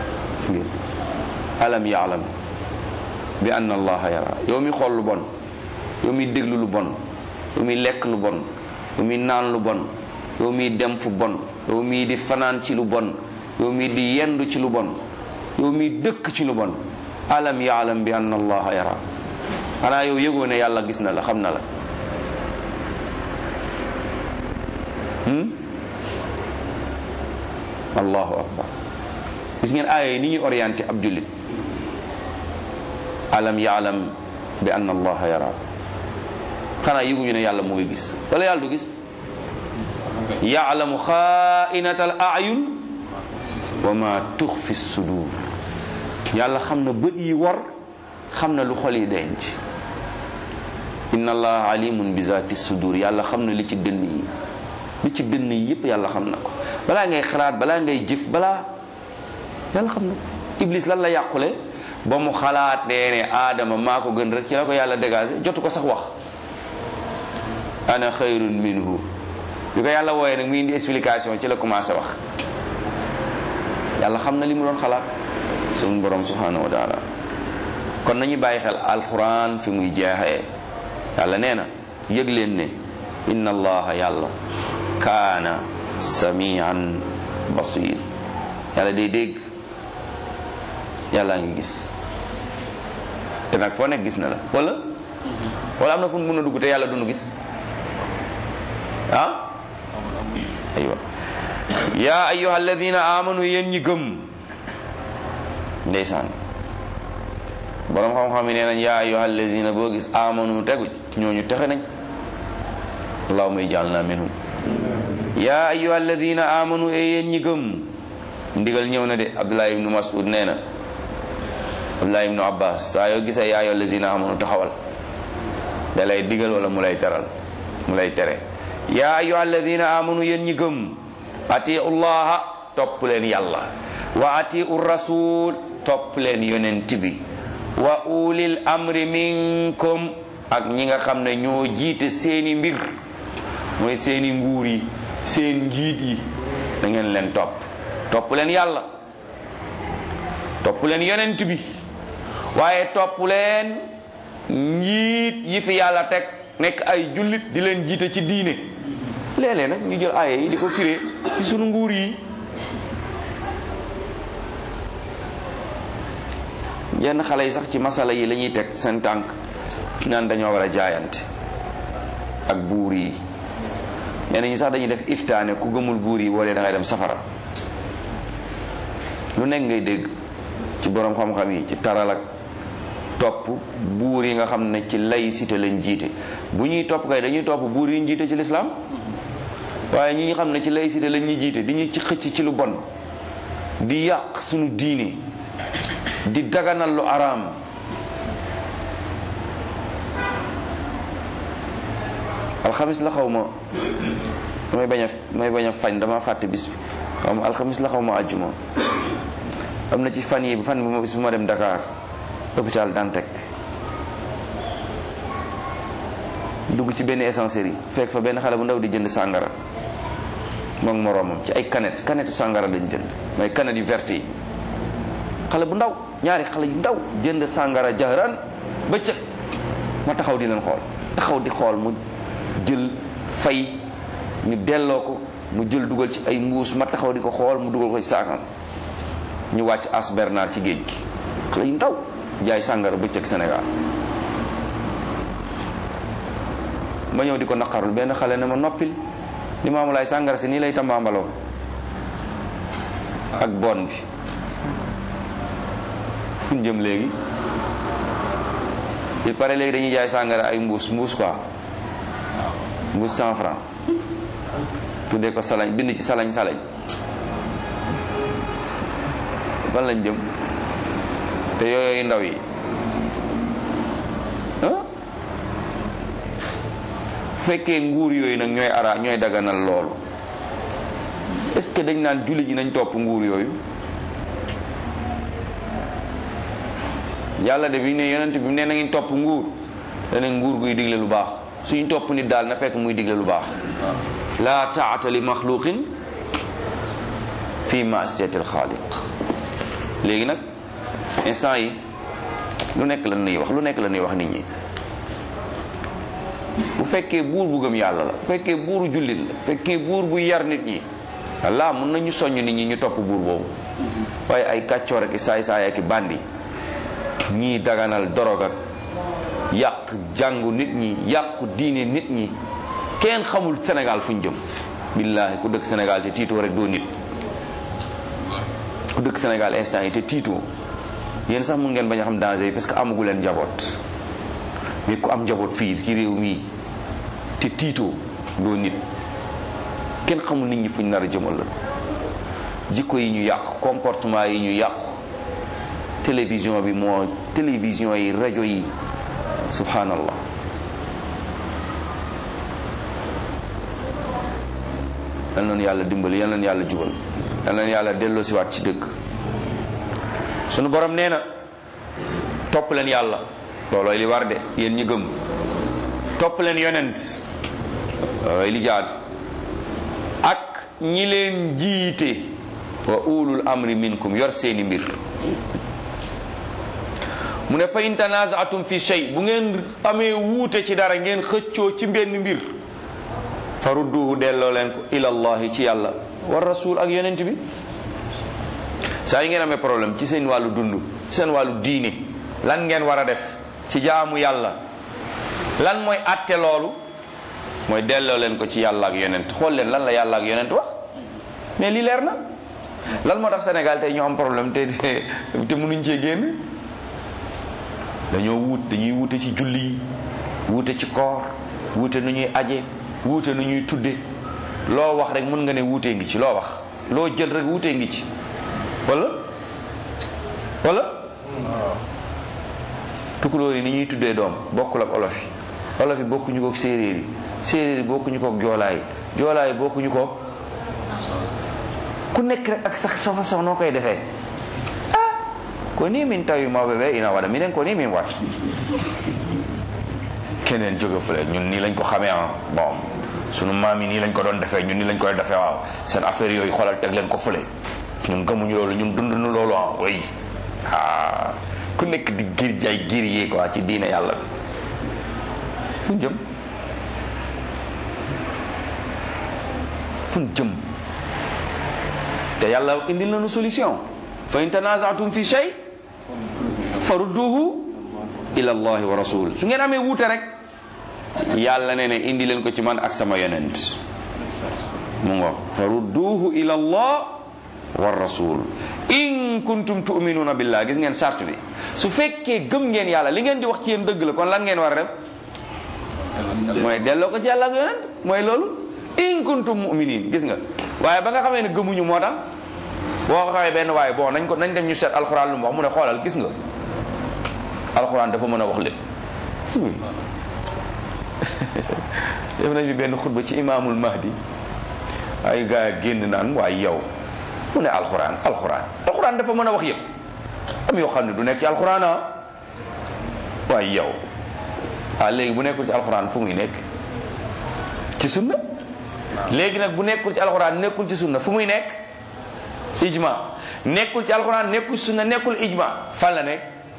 alam yaalam bi anna allaha yara yow mi xool lu bon yow mi déglu lu bon yow mi lekk lu bon yow mi naan lu bon yow mi dem fu bon yow mi di fanaan ci lu bon yow mi di yendu ci lu bon yow mi dëkk ci lu bon alam yaalam bi anna allaha yara xanaa yow yëgoo ne yàlla gis na la xam na la allahu akbar gis ngeen aaya yi ni ñuy orienté ab jullit alam yaalam bi anna allaha yara xanaa yëguñu ne yàlla mu ngi gis wala yàlla du gis yaalamu xaainata al ayun wa ma tuxfi sudur yàlla xam na bët yi war xam na lu xol yi denc inna allaha alimun bi zati sudur yàlla xam na li ci dënn yi li ci dënn yi yépp yàlla xam na ko balaa ngay xalaat balaa ngay jëf balaa yàlla xam na ko iblis lan la yàqule ba mu xalaatee ne aadama maa ko gën rek ci la ko yàlla dégagé jotu ko sax wax ana xayrun minhu bi ko yàlla wooyee nag mu indi explication ci la commencé wax yàlla xam na li mu doon xalaat suñu borom subhanahu wa taala kon nañu bàyyi xel alquran fi muy jeexee yàlla nee na yëg leen ne inna allaha yàlla kaana samian basir yàlla day dégg yàlla ngi gis te nag foo nekk gis na la wala wala am na fu mu mën a dugg te yàlla dunu gis ah aywa yaa ayyuha alladina amanu yéen ñi gëm ndeysaan borom xam-xam yi nee nañ yaa ayyuha alladina boo gis amanu tegu ñooñu texe nañ allahumma ij'alna minhum yaa ayyuha alladina amanu e yéen ñi gëm ndigal ñëw na de abdullah ibnu mas'ud nee na abdullah ibnu abbas saa yoo gisee yaa ayyuha alladina amanu taxawal da lay digal wala mu lay teral mu lay tere yaa ayyuha alladina amanu yéen ñi gëm atiu llaha topp leen yàlla wa atiu rasul topp leen yonent bi wa ulil amri minkum ak ñi nga xam ne ñoo jiite seeni mbir mooy seeni nguur yi seen njiit yi da ngeen leen topp topp leen yàlla topp leen yonent bi waaye topp leen njiit yi fi yàlla teg nekk ay jullit di leen jiite ci diine léeg-léeg nag ñu jël aaya yi di ko firee ci sunu nguur yi yenn xale yi sax ci masala yi la ñuy teg seen tànk naan dañoo war a jaayante ak buur yi nee nañu sax dañuy def iftaane ku gëmul buur yi wala da ngay dem safara lu nekk ngay dégg ci borom xam-xam yi ci taral ak topp buur yi nga xam ne ci laïcité lañ jiite bu ñuy topp kay dañuy topp buur yi ñu jiite ci lislaam waaye ñi nga xam ne ci laïcité lañ ñuy jiite di ñu ci xëcc ci lu bon di yàq suñu diine di daganal lu araam alxamis la xaw ma may bañ a may bañ a fañ dama fàtte bis bi xaw ma alxamis la xaw ma àjjuma am na ci fan yi fan bi ma bis bu ma dem Dakar hôpital Dantec dugg ci benn essencerie fekk fa benn xale bu ndaw di jënd sàngara moom moroomam ci ay canette canette sàngara lañ jënd mooy canette yu verte yi xale bu ndaw ñaari xale yu ndaw jënd sàngara jaaraan bëccëg ma taxaw di leen xool taxaw di xool mu jël fay ñu delloo ko mu jël dugal ci ay mbuus ma taxaw di ko xool mu dugal ko ci saakam ñu wàcc as Bernard ci géej gi xale yu ndaw jaay sàngara bëccëg Sénégal ma ñëw di ko naqarul benn xale ne ma noppil li maamu laay sàngara si nii lay tambaambaloo ak bon bi fu ñu jëm léegi il paraît léegi dañuy jaay sàngara ay mbuus mbuus quoi mbuus cent franc tuddee ko salañ bind ci salañ salañ fan lañ jëm te yooyu ndaw yi ah fekkee nguur yooyu nag ñooy ara ñooy daganal loolu est-ce que dañ naan jullit ñi nañ topp nguur yooyu yàlla de bi ne yonent bi ne na ngeen topp nguur dana nguur guy digle lu baax suñ topp nit daal na fekk muy digle lu baax la taata li maxluqin fi maasiyatil xaaliq léegi nag instant yi lu nekk la nuy wax lu nekk la nuy wax nit ñi bu fekkee buur bu gëm yàlla la bu fekkee buuru jullit la bu fekkee buur bu yar nit ñi Allah mun nañu soññ nit ñi ñu topp buur boobu waaye ay kàccoor ak saay saay ak bandi ñii daganal dorog ak yàq jàngu nit ñi yàqu diine nit ñi kenn xamul Sénégal fu ñu jëm billaahi ku dëkk Sénégal te tiitoo rek doo nit ku dëkk Sénégal instant yi te tiitoo yéen sax mun ngeen bañ a xam danger yi parce que amagu leen njaboot nit ku am njaboot fii ci réew mii te tiitoo doo nit kenn xamul nit ñi fuñ nar a jëmal la jikko yi ñu yàq comportement yi ñu yàqu télévision bi moo télévision yi rajo yi subhanallah yal nañu yàlla dimbali yal nañu yàlla jubal yal nañu yàlla delloo siwaat ci dëgg sunu borom nee na topp leen yàlla loolooy li war de yéen ñi gëm topp leen yonent loolooy li jaadu ak ñi leen jiite wa ulul amri minkum yor seeni mbir mu ne fa in tanazaatum fi shay bu ngeen amee wuute ci dara ngeen xëccoo ci benn mbir farudduhu delloo leen ko ilallahi ci yàlla war rasul ak yonent bi saa yi ngeen amee problème ci seen wàllu dund ci seen wàllu diine lan ngeen war a def ci jaamu yàlla lan mooy atte loolu mooy delloo leen ko ci yàlla ak yonent xool leen lan la yàlla ak yonent wax mais lii leer na lan moo tax Sénégal tey ñoo am problème te te mënuñ cee génn dañoo wut dañuy wute ci julli yi wute ci koor wute nu ñuy aje wute nu ñuy tudde loo wax rek mën nga ne wuutee ngi ci loo wax loo jël rek wuutee ngi ci wala wala tukulóor yi ni ñuy tuddee doom bokkul ak olof yi olof yi bokkuñu ko séeréer yi séeréer yi bokkuñu ko joolaay joolaay bokkuñu ko ku nekk rek ak sax sa façon noo koy defee ah ko ni min tawi mawɓe ɓe ina waɗa minen ko ni min waɗa keneen jóge fële ñun nii lañ ko xamee ah bon sunu maam yi nii lañ ko doon defee ñun nii lañ koy defee waaw seen affaire yooyu xoolal teg leen ko fële ñun gëmuñu loolu ñun dund nu loolu ah oui ah ku nekk di gir jay gir yi quoi ci diine yàlla bi fu jëm fu jëm te yàlla indil nañu solution fa in tanazaatum fi shay farudduhu ila allahi wa rasul su ngeen amee wuute rek yàlla nee ne indi leen ko ci man ak sama yonent mu ngo farudduhu ila allah wa rasul in kuntum tu'minuna billah gis ngeen charte bi su fekkee gëm ngeen yàlla li ngeen di wax ci yéen dëgg la kon lan ngeen war a def mooy delloo ko ci yàlla ak yonent mooy loolu in kuntum mu'minin gis nga waaye ba nga xamee ne gëmuñu moo tax boo ko xamee benn waaye bon nañ ko nañ dem ñu seet alxuraan lu mu wax mu ne xoolal gis nga alxuraan dafa mën a wax lépp def nañ fi benn xutba ci imaamul mahdi ay gaa génn naan waaye yow mu ne alxuraan alxuraan alxuraan dafa mën a wax yëpp am yoo xam ne du nekk ci alxuraan ah waaye yow ah léegi bu nekkul ci alxuraan fu muy nekk ci sunna léegi nag bu nekkul ci alxuraan nekkul ci sunna fu muy nekk ijma nekkul ci alxuraan nekkul ci sunna nekkul ijma fan la nekk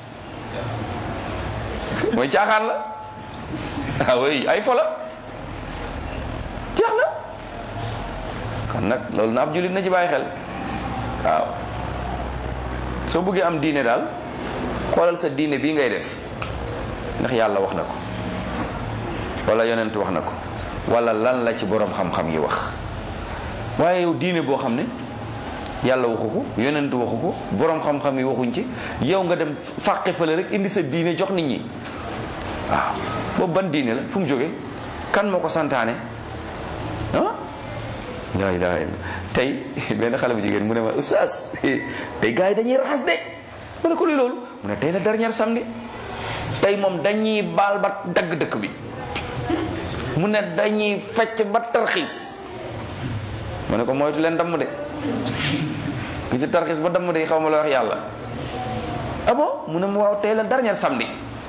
mooy caaxaan la ah oui ay fola jeex na kon nag loolu na ab jullit na ci bàyyi xel waaw soo bëggee am diine daal xoolal sa diine bii ngay def ndax yàlla wax na ko wala yonent wax na ko wala lan la ci borom xam-xam yi wax waaye yow diine boo xam ne yàlla waxu ko yonent waxu ko borom xam-xam yi waxuñ ci yow nga dem fàqe fële rek indi sa diine jox nit ñi waaw boobu ban diine la fu mu jógee kan moo ko santaane ah la ilaha illa tey benn xale bu jigéen mu ne ma oustaz tey gars yi dañuy raxas de ma ne ko luy loolu mu ne tey la dernier samedi tey moom dañuy baal ba dagg dëkk bi mu ne dañuy fecc ba tarxiis ma ne ko moytu leen damm de ki ci tarxiis ba damm de xaw ma la wax yàlla ah bon mu ne ma waaw tey la dernier samedi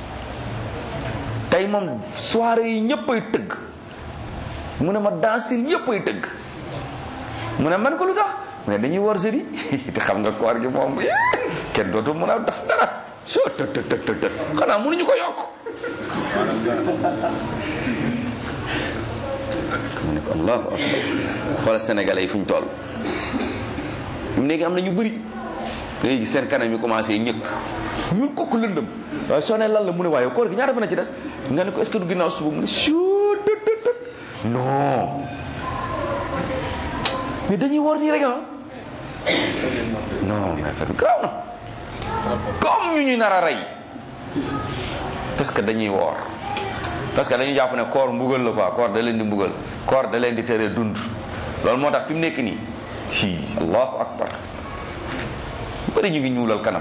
tey moom soirée yi ñëpp ay tëgg mu ne ma dansin yëpp ay tëgg mu ne man ko lu tax mu ne dañuy war jeudi te xam nga koor gi moom kenn dootu mën a def dara soo të të të të xanaa mënuñu ko yokk mu ne ko allahu akbar wala sénégalais yi fu ñu toll mu nekk am na ñu bëri ngay gis seen kanam yi commencé ñëkk ñun kooku lëndëm waaye soo ne lan la mu ne waaye koor gi ñaata fa na ci des nga ne ko est-ce que du ginnaaw suba mu ne chut tut tut tut non mais dañuy woor nii rek ah non mais affaire bi garaaw na comme ñu ñu nar a rey parce que dañuy woor parce que dañuy jàpp ne koor mbugal la quoi koor da leen di mbugal koor da leen di tere dund loolu moo tax fi mu nekk nii ci allahu akbar bëri ñu ngi ñuulal kanam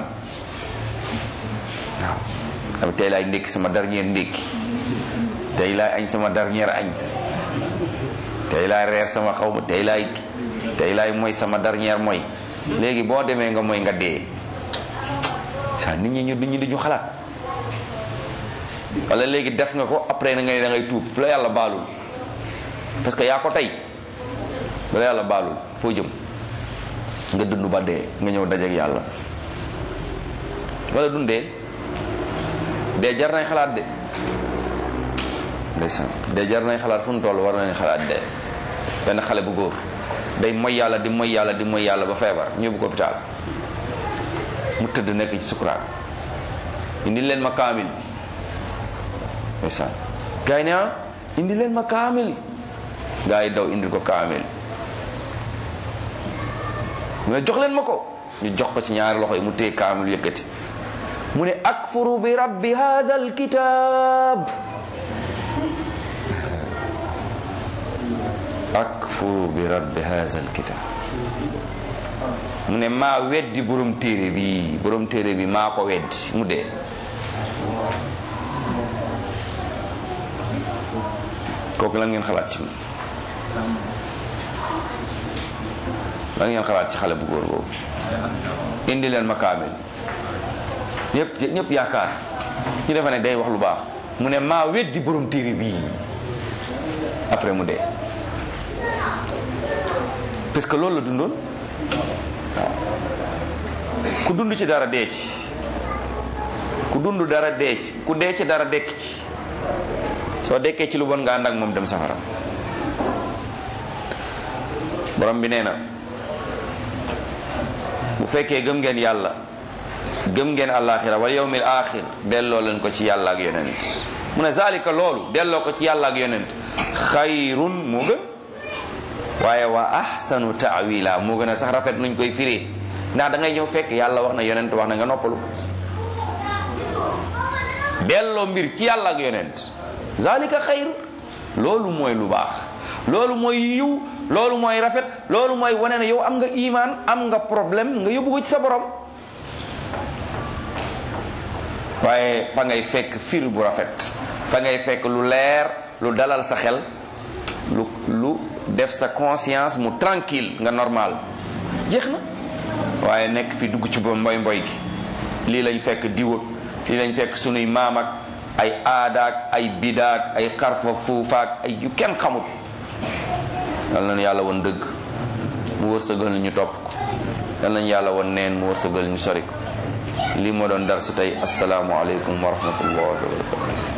waaw dama tey laay ndékki sama dernier ndékki tey laay añ sama dernier añ tey laay reer sama xaw ma tey laay tey laay mooy sama dernier mooy léegi boo demee nga mooy nga dee sa nit ñi ñu nit ñi di ñu xalaat wala léegi def nga ko après na ngay da ngay tuub la yàlla baalul parce que yaa ko tey la yàlla baalul foo jëm nga dund ba dee nga ñëw dajeek yàlla wala dundee dee jar nay xalaat de ndeysaan dee jar nay xalaat fu mu toll war nañ xalaat dee benn xale bu góor day moy yàlla di moy yàlla di moy yàlla ba feebar ñu yóbbu ko hôpital mu tëdd nekk ci sukuraat indi leen ma kaamil ndeysaan gars yi ne ah indi leen ma kaamil gars yi daw indi ko kaamil mu ne jox leen ma ko ñu jox ko ci ñaari loxo yi mu téye kaamil yëkkati mu ne akfuru bi rabbi hada alkitab akfuru bi rabbi hada alkitab mu ne maa weddi borom téere bi borom téere bi maa ko weddi mu dee kooku lan ngeen xalaat ci moom lan ngeen xalaat ci xale bu góor boobu indi leen ma kaamil ñëpp ñëpp yaakaar ñu defa ne day wax lu baax mu ne maa weddi borom téere bii après mu dee parce que loolu la dundoon waaw ku dund ci dara dee ci ku dund dara dee ci ku dee ci dara dekk ci soo dekkee ci lu bon nga ànd ak moom dem safara borom bi nee na bu fekkee gëm ngeen yàlla gëm ngeen àllaaxira wal yawmil aaxir delloo leen ko ci yàlla ak yonent mu ne zalika loolu delloo ko ci yàlla ak yonent xayrun moo gën waaye wa ahsanu taawila moo gën a sax rafet nuñ koy firee ndax da ngay ñëw fekk yàlla wax na yonent wax na nga noppalu delloo mbir ci yàlla ak yonent zalika xayr loolu mooy lu baax loolu mooy yiw loolu mooy rafet loolu mooy wane ne yow am nga imaan am nga problème nga yóbbu ko ci sa borom waaye fa ngay fekk fir bu rafet fa ngay fekk lu leer lu dalal sa xel lu lu def sa conscience mu tranquille nga normal jeex na waaye nekk fi dugg ci ba mboy mboy gi lii lañ fekk diwa lii lañ fekk sunuy maam ak ay aadaak ay bidaak ay xarfa fuufaak ay yu kenn xamut yal nañu yàlla woon dëgg mu wërsëgal ñu topp ko yal nañu yàlla woon neen mu wërsëgal ñu sori ko lii moo doon dar si tey asalaamualeykum wa rahmatullahi wa barakatu